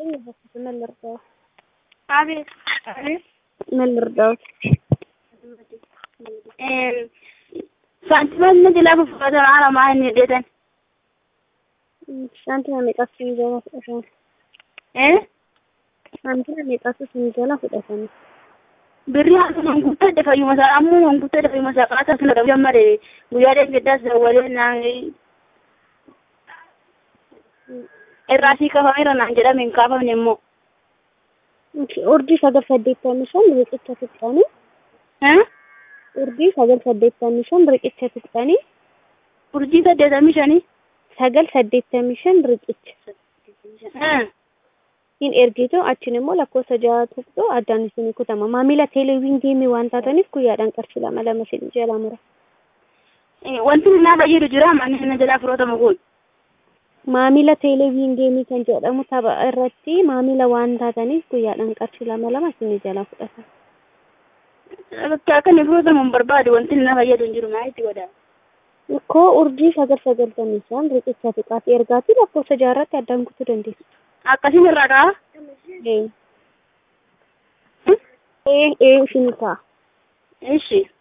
ይስጥልኝ። በፊት ምን ልርዳዎት? አቤት አቤት ምን ልርዳዎት? ሳንቲሞonni nuti lafa uffatan haala maal ni hidhetan Saantima meeqatu isin jala fudhatame? Saantima meeqatu isin jala fudhatame? birrii haala manguuttadhe fayyuma isaa ammoo manguuttadhe fayyuma isaa qaasaa sila dhabu jammade guyyaa deeggaddaas dawwalee naan irraa sii kafameera naan jedhame hin kaafamne immoo Urjii sagal saddeettamii shan riqicha fixxanii urjii sagal saddeettamii shan riqicha fixxanii urjii saddeetamii shanii sagal saddeettamii shan riqicha hin ergitu achiin immoo lakkoofsa ja'a tuqxu addaan isinii kutama maamila teeleviin geemii waan taataniif guyyaadhaan qarshii lama lama isin jala mura wanti naa fayyadu jira manni na jalaa firootama kun maamila teeleviin geemii kan jedhamu tapha irratti maamila waan taataniif guyyaadhaan qarshii lama lama isinii jala fudhatan. bakka akka inni firootamu hin barbaadu wanti na fayyadu hin jiru maa itti godhaa Koo urjii sagal sagaltamii shan riqicha xiqqaati ergaatii lakkoofsa jaarratti addaan kutuu dandeessu. akkasiin irraa ka'a Ee. Ee ee isin ta'a. ishi